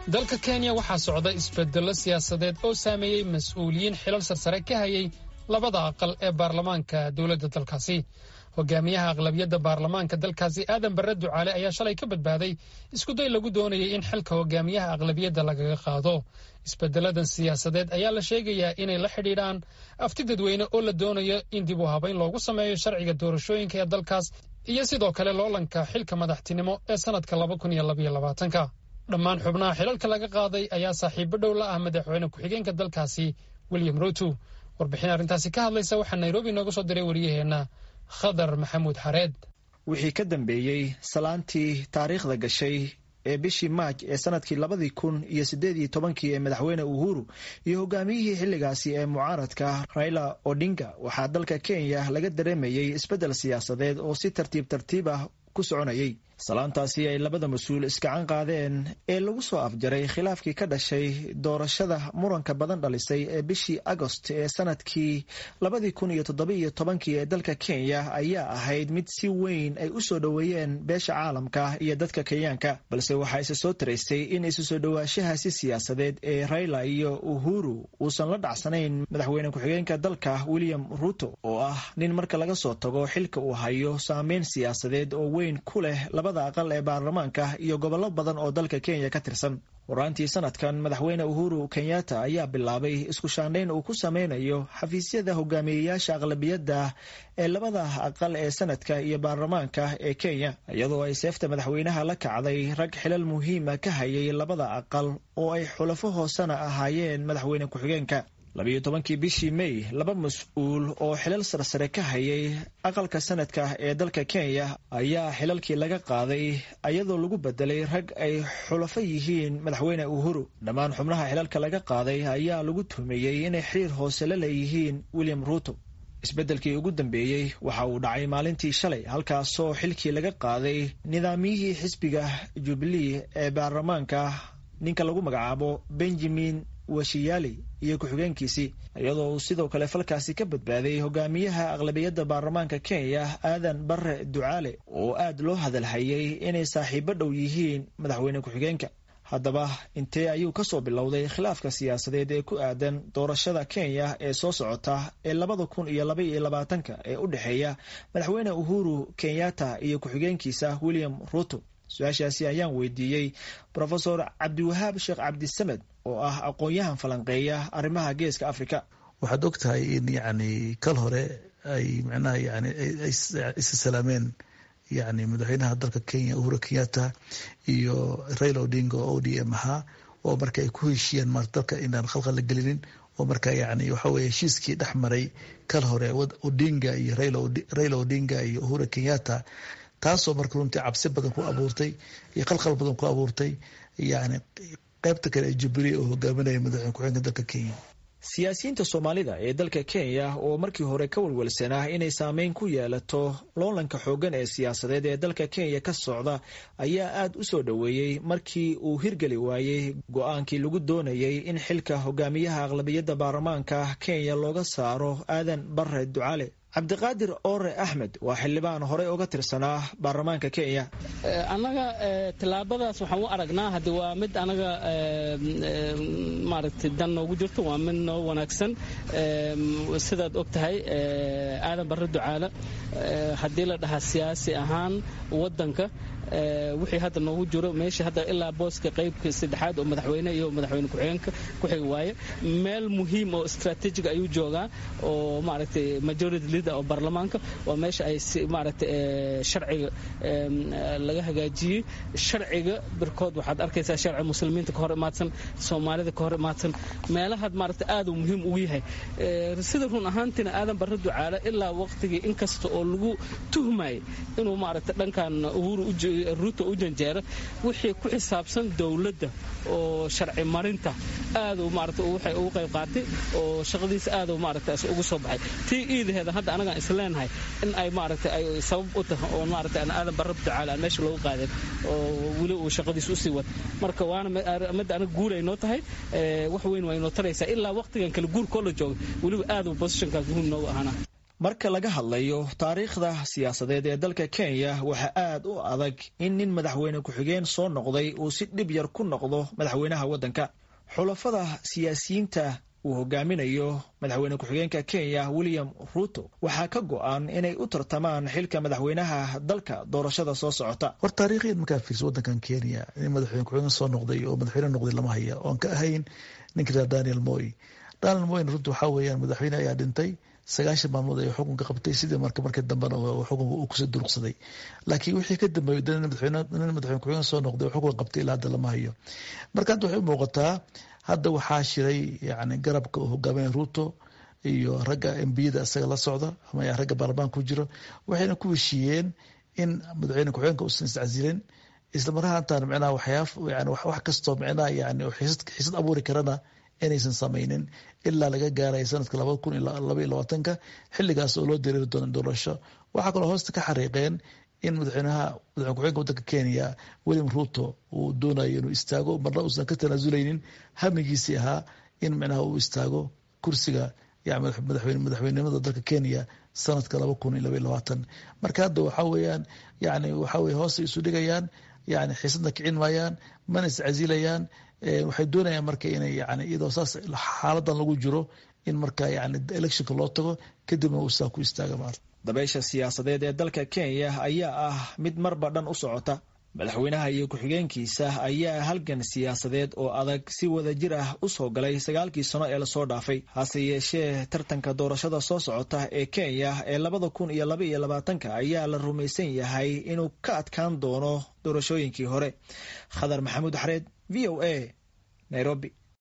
dalka kenya waxaa socda isbedello siyaasadeed oo saameeyey mas-uuliyiin xilal sarsare ka hayay labada aqal ee baarlamaanka dowladda dalkaasi hogaamiyaha aqlabiyadda baarlamaanka dalkaasi aadan barre ducaale ayaa shalay ka badbaaday iskuday lagu doonayay in xilka hogaamiyaha aqlabiyadda lagaga qaado isbedeladan siyaasadeed ayaa la sheegayaa inay la xidhiidhaan afti dadweyne oo la doonayo in dib u habayn loogu sameeyo sharciga doorashooyinka ee dalkaas iyo sidoo kale loolanka xilka madaxtinimo ee sannadka laba kun iyo labaiyo labaatanka dhammaan xubnaha xilalka laga qaaday ayaa saaxiibo dhow la ah madaxweyne ku-xigeenka dalkaasi william ruto warbixin arrintaasi ka hadlaysa waxaa nairobi nooga soo diray wariyaheenna khadar maxamuud xareed wixii ka dambeeyey salaantii taariikhda gashay ee bishii maaj ee sanadkii labadii kun iyo siddeed iyo tobankii ee madaxweyne uhuru iyo hogaamiyihii xilligaasi ee mucaaradka raila odinga waxaa dalka kenya laga dareemayey isbeddel siyaasadeed oo si tartiib tartiib ah ku soconayay salaantaasi ay labada mas-uul iskacan qaadeen ee lagu soo afjaray khilaafkii ka dhashay doorashada muranka badan dhalisay ee bishii agost ee sanadkii labadii kun iyo toddobiiyo tobankii ee dalka kenya ayaa ahayd mid si weyn ay u soo dhoweeyeen beesha caalamka iyo dadka kenyaanka balse waxaa isa soo taraysay in isu soo dhowaanshahaasi siyaasadeed ee raila iyo uhuru uusan la dhacsanayn madaxweyne ku-xigeenka dalka william ruto oo ah nin marka laga soo tago xilka uu hayo saameyn siyaasadeed oo weyn ku leh aqal ee baarlamaanka iyo gobollo badan oo dalka kenya ka tirsan waraantii sanadkan madaxweyne uhuru kenyatta ayaa bilaabay isku shaandhayn uu ku sameynayo xafiisyada hogaamiyeyaasha aqlabiyadda ee labada aqal ee sanadka iyo baarlamaanka ee kenya iyadoo ay seefta madaxweynaha la kacday rag xilal muhiima ka hayay labada aqal oo ay xulafo hoosena ahaayeen madaxweyne ku-xigeenka labiyo tobankii bishii may laba mas-uul oo xilal sarsare ka hayay aqalka sanadka ee dalka kenya ayaa xilalkii laga qaaday iyadoo lagu bedelay rag ay xulafo yihiin madaxweyne uhuru dhammaan xubnaha xilalka laga qaaday ayaa lagu tuhmeeyey inay xiriir hoose la leeyihiin william ruto isbeddelkii ugu dambeeyey waxa uu dhacay maalintii shalay halkaasoo xilkii laga qaaday nidaamiyihii xisbiga jubilee ee baarlamaanka ninka lagu magacaabo benjamin washiyali iyo ku-xigeenkiisii iyadoo uu sidoo kale falkaasi ka badbaaday hogaamiyaha aqlabiyadda baarlamaanka kenya aadan barre ducaale oo aad loo hadalhayay inay saaxiibo dhow yihiin madaxweyne ku-xigeenka haddaba intee ayuu ka soo bilowday khilaafka siyaasadeed ee ku aadan doorashada kenya ee soo socota ee labada kun iyo laba iyo labaatanka ee u dhexeeya madaxweyne uhuru kenyatta iyo ku-xigeenkiisa william ruto su-aashaasi ayaan weydiiyey rofesor cabdiwahaab sheekh cabdisamed oo ah aqoon-yahan falanqeeya arrimaha geeska africa waxaad og tahay in yani kal hore ay micnaha yani isa salaameen yani madaxweynaha dalka kenya uhuru kenyatta iyo raila odinga oo o d m ahaa oo marka ay ku heshiiyeen mar dalka inaan khalkhal la gelinin oo marka yani waxa weye heshiiskii dhex maray kal hore odinga iyo raila odinga iyo uhuru kenyatta taasoo marka runtii cabsi badan ku abuurtay iyo qalqal badan ku abuurtay yani qaybta kale ee jubilee oo hogaaminaya madaxweyne ku-xigeenka dalka kenya siyaasiyiinta soomaalida ee dalka kenya oo markii hore ka walwalsanaa inay saameyn ku yeelato loolanka xooggan ee siyaasadeed ee dalka kenya ka socda ayaa aad u soo dhoweeyey markii uu hirgeli waayey go-aankii lagu doonayay in xilka hogaamiyaha aqlabiyadda baarlamaanka kenya looga saaro aadan barre ducaale cabdiqaadir oore axmed waa xildhibaan horey uga tirsanaa baarlamaanka kenya annaga tillaabadaas waxaan u aragnaa hadde waa mid anaga maaragtay dan noogu jirto waa mid noo wanaagsan sidaad og tahay aadan barre ducaale haddii la dhahaa siyaasi ahaan waddanka wixii hadda noogu jiro meesha hadda ilaa booska qaybka saddexaad oo madaxweyne iyo madaxweyne ku-xigeenka ku xigi waaye meel muhiim oo strategic ayuu joogaa oo maaragtay majority leader oo baarlamaanka waa meesha ay maaragtay sharciga laga hagaajiyey sharciga birkood waxaad arkaysaa sharci muslimiinta ka hor imaadsan soomaalida ka hor imaadsan meelahaad maaragtay aad uu muhiim ugu yahay sida run ahaantiina aadan barre ducaale ilaa waqtigii inkasta oo lagu tuhmayay inuu maaragtay dhankan uhuru ruuto u janjeera wixii ku xisaabsan dowladda oo sharci marinta aaduu maarata waxay ugu qayb qaatay oo shaqadiisa aaduu maarata ugu soo baxay tii iidaheeda hadda anagaan isleenahay in ay maarata ay sabab u tahay oo maarata aan aadan barab ducaale aan meesha loogu qaadin oo weli uu shaqadiisa usii wad marka waana midda anaga guur ay noo tahay wax weyn waa inoo taraysaa ilaa waqtigan kale guurkoo la jooga weliba aaduu positionkaas muhiim noogu ahaana marka laga hadlayo taariikhda siyaasadeed ee dalka kenya waxaa aad u adag in nin madaxweyne ku-xigeen soo noqday uu si dhib yar ku noqdo madaxweynaha waddanka xulafada siyaasiyiinta uu hogaaminayo madaxweyne ku-xigeenka kenya william ruto waxaa ka go-an inay u tartamaan xilka madaxweynaha dalka doorashada soo socota war taariikhiyan markaa fiirso waddankan kenya nin madaxweyne ku-xigeen soo noqday oo madaxweyne noqday lama haya oon ka ahayn ninka raa daniel moy daniel moyn runta waxaa weeyaan madaxweyne ayaa dhintay sagaashan maalmood ayuu xukunka qabtay sidii marka markii dambena xukunka uu kusoo duruqsaday laakiin wixii ka dambeeyey nin madaxweyne ku-xigeen soo noqday oo xukunka qabtay ilaa hadda lama hayo marka hadda waxay u muuqataa hadda waxaa shiray yani garabka uu hogaaminaya ruto iyo ragga embiyada isaga la socda ama ragga baarlamaanka ku jiro waxayna ku heshiiyeen in madaxweyne ku-xigeenka uusan iscasilin islamarahaantan micnaha waxyaaf yani wax kastoo micnaha yani xiisad abuuri karana inaysan samaynin ilaa laga gaaraya sanadka labada kun laba iyo labaatanka xilligaas oo loo dareeri doono doorasho waxaa kaloo hoosta ka xariiqeen in madaxweynaha madaxweyne ku-xigeenka waddanka kenya william ruto uu doonayo inuu istaago marna uusan ka tanaasuleynin hamigiisii ahaa in micnaha uu istaago kursiga madaxweyne madaxweynenimada dalka kenya sanadka laba kun iyo laba iyo labaatan marka hadda waxaa weeyaan yani waxaa weye hoostay isu dhigayaan yani xiisadna kicin maayaan mana iscasilayaan waxay doonayaan marka inay yani iyadoo saas xaaladan lagu jiro in marka yani electionka loo tago kadibna uu saa ku istaaga maarta dabeysha siyaasadeed ee dalka kenya ayaa ah mid marba dhan u socota madaxweynaha iyo ku-xigeenkiisa ayaa halgan siyaasadeed oo adag si wada jir ah u soo galay sagaalkii sano ee lasoo dhaafay hase yeeshee tartanka doorashada soo socota ee kenya ee labada kun iyo laba iyo labaatanka ayaa la rumaysan yahay inuu ka adkaan doono doorashooyinkii hore khadar maxamuud xareed v o a nairobi